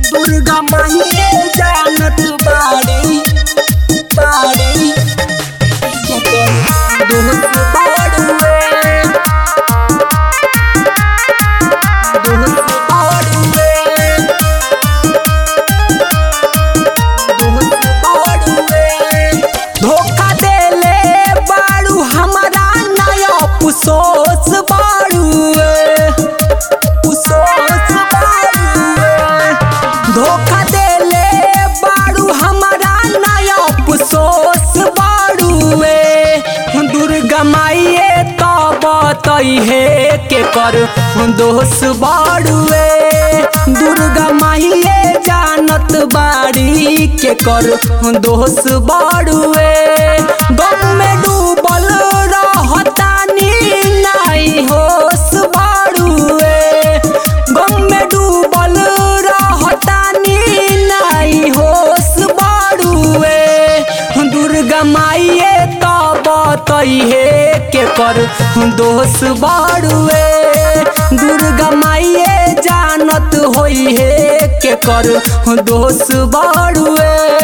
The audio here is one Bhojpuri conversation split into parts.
दुर्गा माहिए जानत बाड़ी बाड़ी दोस्त बाड़ुए दोस्त बाड़ुए दोस्त बाड़ुए धोखा देले बाड़ू हमारा नया पुसोस बाड़ुए पुसोस बाड़ुए धोखा देले बाड़ू हमारा नया पुसोस बाड़ुए दुर्गा माइए तो बतई है के कर दोष बाड़ुए दुर्गा माइए जानत बाड़ी के कर दोष बाड़ुए गम में डूबल रहतानी नहीं होश बाड़ुए गम में डूबल रहतानी नहीं होश बाड़ुए दुर्गा माइए तो बतई है के कर दोष बाड़ुए दुर्गा माइए जानत होई है के कर दोष बाड़ुए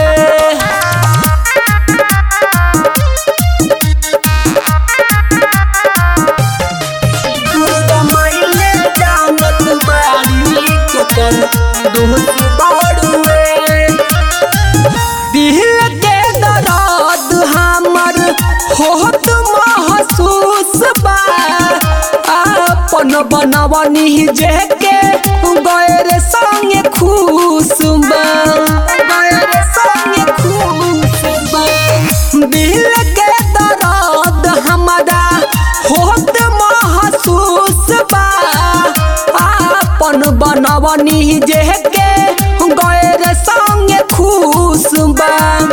दुर्गा माइए जानत बाड़ी के कर दोस्त बाड़ुए दिल के दर्द हमर होत महसूस बा अपन बनवनी जेके गैर संगे खुश बा गैर संगे खुश बा दिल के दर्द हमरा होत महसूस बा अपन बनवनी जेके गैर संगे खुश बा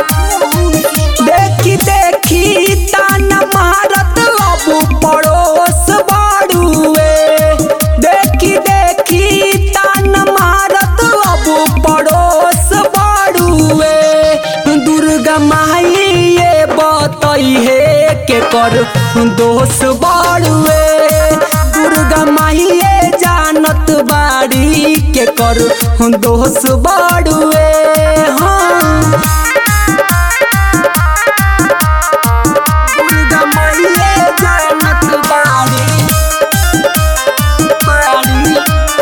देखी देखी ताना मारत अब पड़ोस बाड़ुए देखी देखी ताना मारत अब पड़ोस बाड़ुए दुर्गा माई ये बतई है के कर दोष बाड़ुए दुर्गा माई ये जानत बाड़ी के कर दोष बाड़ुए हाँ दुर्गा माइए जानत बाड़ी बाड़ी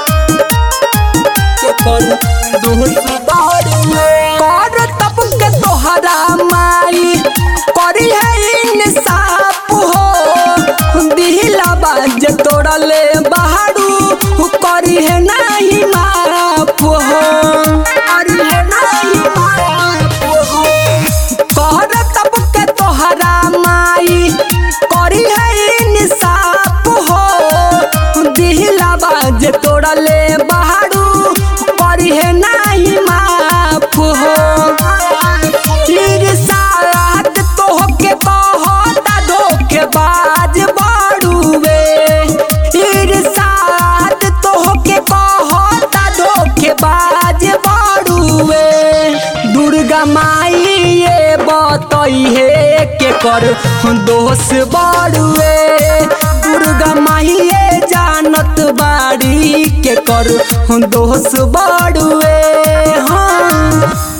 के कर दोस्त बाड़ुए कर तब के तोहरा माई करी है इंसाफ हो दिला बाज तोड़ले बहारू करी है नहीं माफ हो करी है नहीं माफ हो कहर तब के तोहरा माई करी है इंसाफ हो दिला बाज तोड़ले बहारू करी है नहीं माफ हो फिर साथ तोहके कहता धोखेबाज बाड़ुए फिर साथ तोहके कहता धोखेबाज बाड़ुए दुर्गा माई ये बतई है के कर दोष बाड़ुए दुर्गा माई ये जानत बाड़ी के कर दोष बाड़ुए हाँ